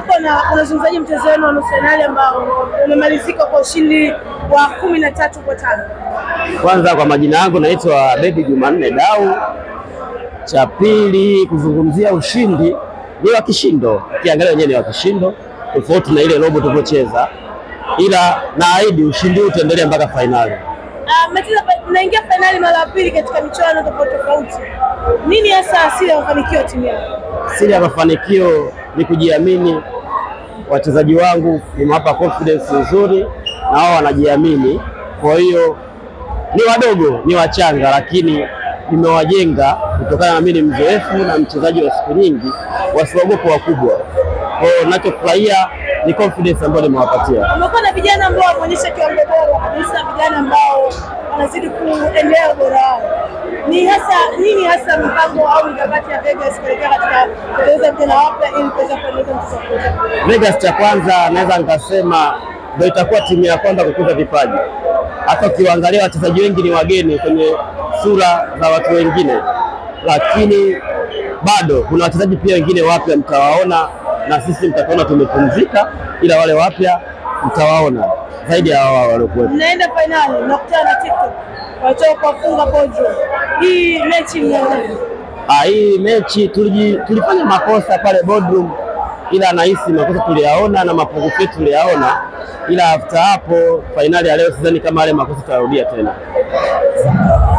Hapo na unazungumzaje mchezo wenu wa nusu fainali ambao umemalizika kwa ushindi wa kumi na tatu kwa tano? Kwanza kwa majina yangu naitwa Bedi Jumanne Dau. Cha pili kuzungumzia ushindi ni wa kishindo, ukiangalia wenyewe ni wa kishindo, tofauti na ile robo tulivyocheza, ila naahidi ushindi huu utaendelea mpaka fainali. Uh, mmecheza fa- mnaingia fainali mara ya pili katika michuano tofauti tofauti. Nini hasa asili ya mafanikio ya timu yako? Siri ya mafanikio ni kujiamini. Wachezaji wangu nimewapa confidence nzuri na wao wanajiamini, kwa hiyo ni wadogo, ni wachanga, lakini nimewajenga kutokana na mimi ni mzoefu na mchezaji wa siku nyingi, wasiogope wakubwa. Kwa hiyo ninachofurahia ni confidence ambayo nimewapatia. Umekuwa na vijana ambao wameonyesha kiwango bora kabisa, vijana ambao wanazidi kuendelea ubora wao. Ni hasa nini hasa mpango au mikakati ya Vegas kuelekea katika kutengeneza vijana wapya ili kuweza kuendeleza mchezo wa kucheza? Vegas cha kwanza naweza nikasema ndio itakuwa timu ya kwanza kukuza vipaji. Hata ukiwaangalia wachezaji wengi ni wageni kwenye sura za watu wengine, lakini bado kuna wachezaji pia wengine wapya mtawaona, na sisi mtatuona tumepumzika, ila wale wapya mtawaona zaidi ya wao waliokuwepo. Mnaenda fainali, mnakutana na TikTok watoka kuwafunga Pojo. Hii mechi mnaonaje? Ah, hii mechi tuliji, tulifanya makosa pale boardroom, ila nahisi makosa tuliyaona na mapungufu yetu tuliyaona, ila after hapo fainali ya leo sidhani kama yale makosa tutarudia tena.